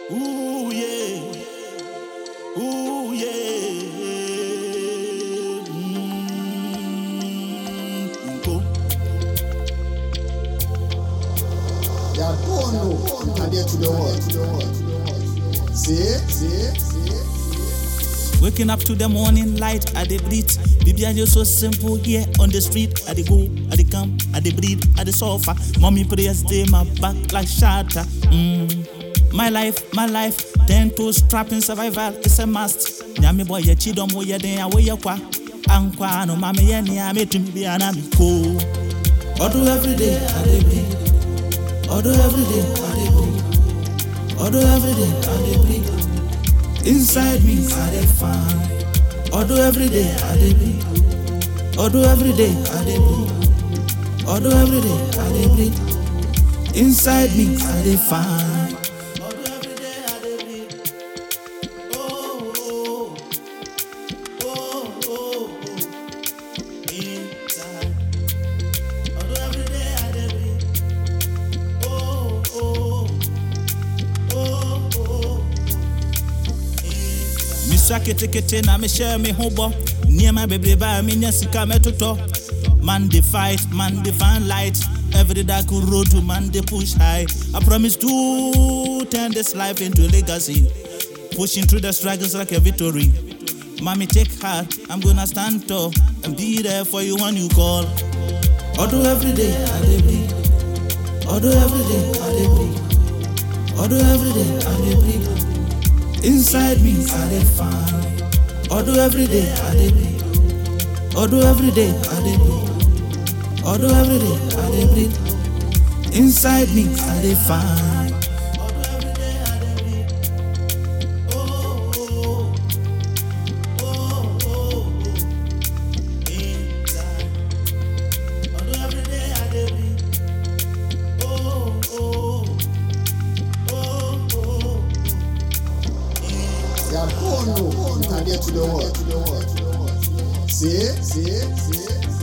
Ooh yeah. Ooh yeah. Mm, go. They are born no compared to the world. See, see, see. Waking up to the morning light, I dey breathe. Baby, I just so simple here on the street. I dey go, I dey come, I dey breathe, I dey suffer. Mommy prayers dey my back like shatter. Mm. My life, my life, ten toes trapping survival is a must. Nyami boy, ye chidom wo ye den awo ye kwa. Ankwa no mami ye ni ame to me be anami ko. Odo every day I dey breathe. Odo every day I dey breathe. Odo every day I dey breathe. Inside me, I dey find. Although every day I dey breathe. Although every day I dey breathe. Although every day I dey breathe. Inside me, I dey find. Although every day I dey breathe. Oh, oh, oh, oh, oh. Inside. Although every day I dey breathe. Oh, oh, oh, oh. mesua ketekete na mehyɛ me ho bɔ nneɛma bebrebe a menya sika mɛtotɔ man dey fight man dey find light every dark road to man dey push high i promise to turn this life into a legacy pushing through the struggles like a victory mommy take heart i'm gonna stand tall and be there for you when you call although every day i dey breathe although every day i dey breathe although every day i dey breathe Inside me, I dey find. Although every day I dey breathe. Although every day I dey breathe. Although every day I dey breathe. Inside me, I dey find. They are born no compared to the world. See, see, see.